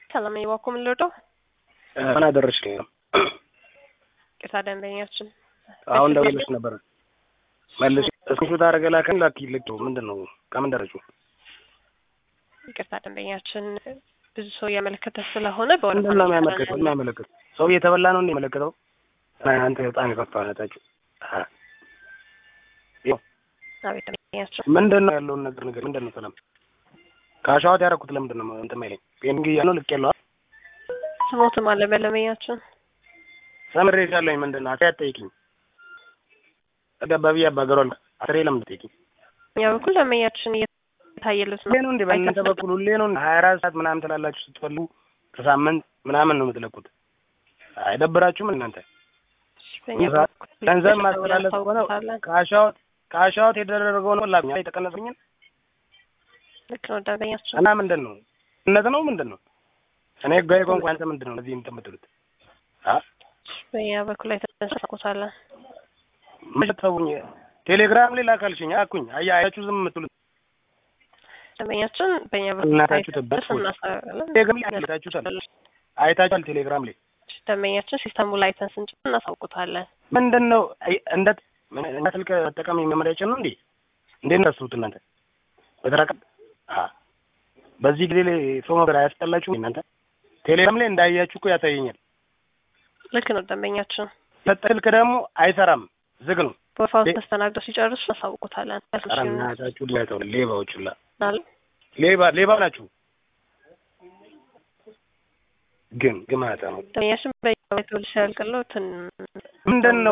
ሰላም ነኝ። እባክዎ ምን ልወደው? ምን አደረሽልኝ ነው? ቅርታ ደንበኛችን አሁን ደውለሽ ነበር መልሽ እስክሪፕት አደረገ ላከን ላኪ ልክ ምንድን ነው ከምን ደረሱ? ይቅርታ ደንበኛችን ብዙ ሰው እያመለከተ ስለሆነ ምንድን ነው የሚያመለክተው? የሚያመለክት ሰው እየተበላ ነው እንደ የሚመለከተው አንተ በጣም የከፋ ነታችሁ አቤት ደንበኛችን ምንድን ነው ያለውን ነገር ነገር ምንድን ነው ሰላም ከአሻዋት ያደረኩት ለምንድን ነው እንትን የማይለኝ ፔንግ እያለው ልክ ያለዋ ስሞትም አለ በደንበኛችን ሰምሬሻለሁኝ ምንድን ነው አትያት ጠይቂኝ ገባቢ አባገሯል አስሬ ለምን ጠይቂኝ እኛ በኩል ደንበኛችን እየታየሉት ሁሌ ነው እንዴ በእናንተ በኩል ሁሌ ነው ሀያ አራት ሰዓት ምናምን ትላላችሁ ስትፈልጉ ከሳምንት ምናምን ነው የምትለቁት አይደብራችሁም እናንተ ገንዘብ ማስተላለፍ ከሆነ ከአሻወት ከአሻወት የተደረገው ነው ላኛ የተቀነሰኝን ልክ ነው ደንበኛችን እና ምንድን ነው እነት ነው ምንድን ነው እኔ ህጋዊ ቋንቋ አንተ ምንድን ነው እዚህ እንትን የምትሉት በእኛ በኩል ላይ ተንሰራቆታለን ምሽተውኝ ቴሌግራም ላይ ላካልሽኝ አኩኝ አያ አያችሁ ዝም የምትሉት ደንበኛችን በእኛ በኩል እናታችሁ ተበስ ቴሌግራም ላይ አይታችሁታል አይታችኋል ቴሌግራም ላይ ደንበኛችን ሲስተሙ ላይ አይተን ስንጭ እናሳውቁታለን ምንድን ነው እንደ እና ስልክ መጠቀም መመሪያችን ነው እንዴ እንዴት ታስቡት እናንተ በተራቀ በዚህ ጊዜ ላይ ሰው ነገር አያስጠላችሁም እናንተ ቴሌግራም ላይ እንዳያችሁ እኮ ያሳየኛል ልክ ነው ደንበኛችን ሰጠ ስልክ ደግሞ አይሰራም ዝግ ነው በፋውስ ተስተናግደው ሲጨርሱ እናሳውቁታለን እናታችሁ ሊያተው ሌባዎች ሁላ አለ ሌባ ሌባ ናችሁ ግን ግማታ ነው ደንበኛችን በየቤቱ ሲያልቅለው ምንድን ነው